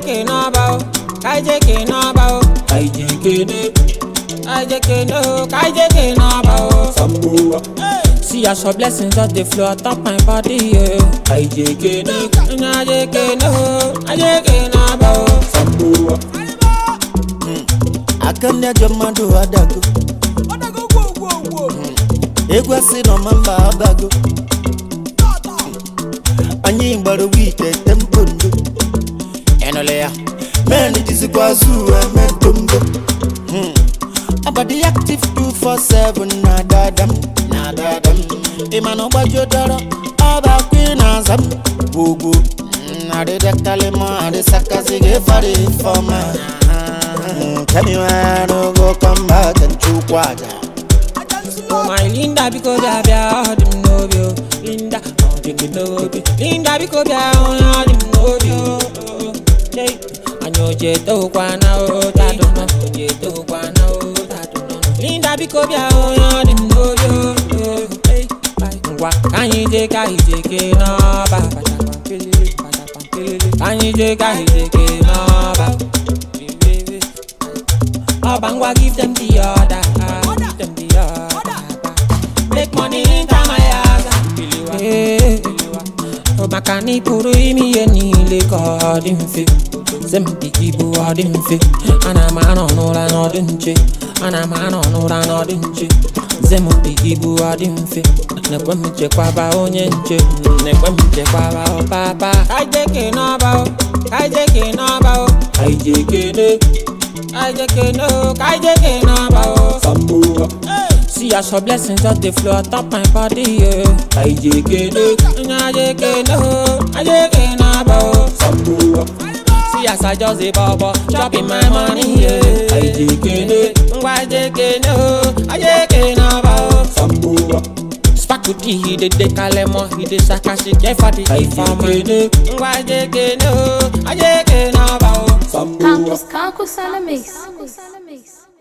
Kaijeke n'ọba o, kaijeke n'ọba o, Kaijeke ne kaijeke no, kaijeke n'ọba o. Samboa See as your blessings just dey flow atop my body, yeah. Kaijeke ne Kaijeke no, kaijeke n'ọba o. Samboa aka ndị ajọ mmadụ adago egwu asị nọ ma mba abago anyị gbara wite tempo ndo ịnụle ya men jizikwa azụ eme ntombo abadi active 247 na dadam na dadam ịma na ọgbaji dọrọ ọba kwi na azam gbogbo adịdakalịmọ adịsakazi ga-efari ifeọma tell me why I no go come back and choke water Oh my Linda biko bịa bịa ọ dị m n'obi o Linda ọ dị gị n'obi Linda biko bịa onye ọ dị m n'obi o Hey, anyị oje etokwana o tadụ nọ oje etokwana o tadụ nọ Linda biko bịa onye ọ dị m n'obi o Hey, bye. ngwa ka anyị jee ka anyị jee kee n'ọba pachakwa pelele pachakwa pelele ka anyị jee ka anyị jee kee n'ọba ọba ngwa give them the order give them the order make money enter my house Eh, ọ maka na ị pụrụ ime ihe niile ka ọ dị mfe zempi ibu ọ dị mfe ana m anọ n'ụra n'ọdị nche ana m anọ n'ụra n'ọdị nche zempi ibu ọ dị mfe na-ekwe m chekwaba onye nche na-ekwe m chekwaba ọpapa kaijeke n'ọba o kaijeke n'ọba o Kaijeke ne kaijeke no kaijeke n'ọba o Samboa See as your blessings just dey flow atop my body, yeah. Kaijeke ne Nyajeke no, ajeke n'ọba o. Samboa See as I just dey bubble, chopping my money, yeah. Kaijeke ne Ngwa ajeke no, ajeke n'ọba o. Samboa Spakuti he dey dey kalemo, he dey sakashi get for the informer. Kaijeke ne Ngwa ajeke no, ajeke n'ọba o. Samboa Campus Campus on the mix.